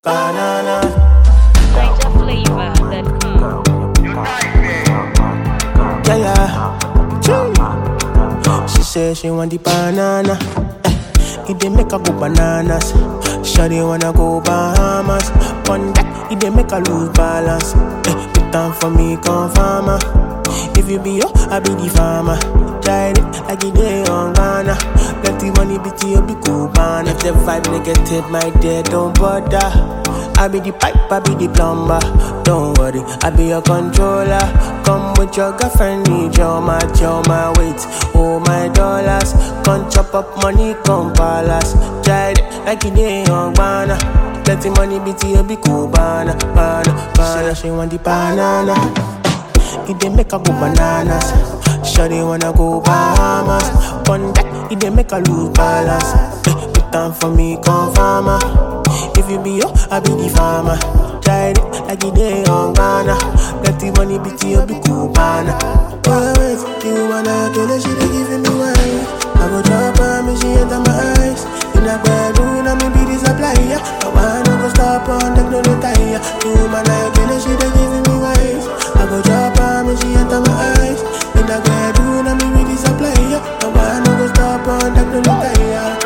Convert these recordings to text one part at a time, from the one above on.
banana. NigerFlavor.com. Yeah, yeah. Chee. She say she want the banana. Eh, it dey make her go bananas. Shawty wanna go Bahamas. One that it dey make her lose balance. Eh, the time for me come farmer. If you be yo, I be the farmer. Try it like it dey on Ghana. Let the money be to you, be cool, man. If the vibe negative, my dear, don't bother. I be the pipe, I be the plumber. Don't worry, I be your controller. Come with your girlfriend, need your match, your my weight, oh my dollars. Come chop up money, come palace. Try it like it dey on Ghana. Let the money be to you, be cool, banana, banana, banana. She want the banana. It dey make her go bananas. Shawty wanna go Bahamas. One that it dey make her lose balance. Eh, the time for me come farmer. If you be yo, I be the farmer. Try it like it dey on Ghana. Let the money be to you, be cool, banana. Oh wait, you wanna kill her? She dey giving me wine. I go drop her, me she enter my eyes. In a bedroom, I me be the supplier. I wanna go stop on them, no retire. You man, I kill her, she dey giving me wine. I go drop her, me she enter my eyes. In a bedroom, I me be the supplier. I wanna go stop on them, no retire.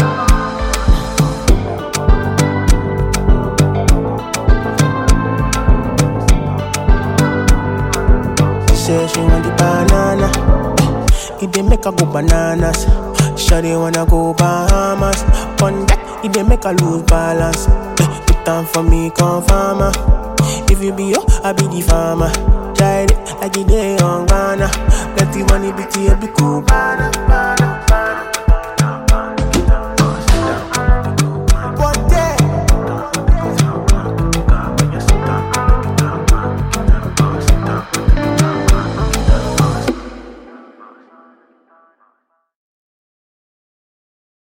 Say she want the banana. Eh, It dey make her go bananas. Shawty wanna go Bahamas. One that it dey make her lose balance. Eh, The time for me come farmer. If you be yo, I be the farmer. Try it like it dey on Ghana. Let the money be to you, be cool. Banana, banana.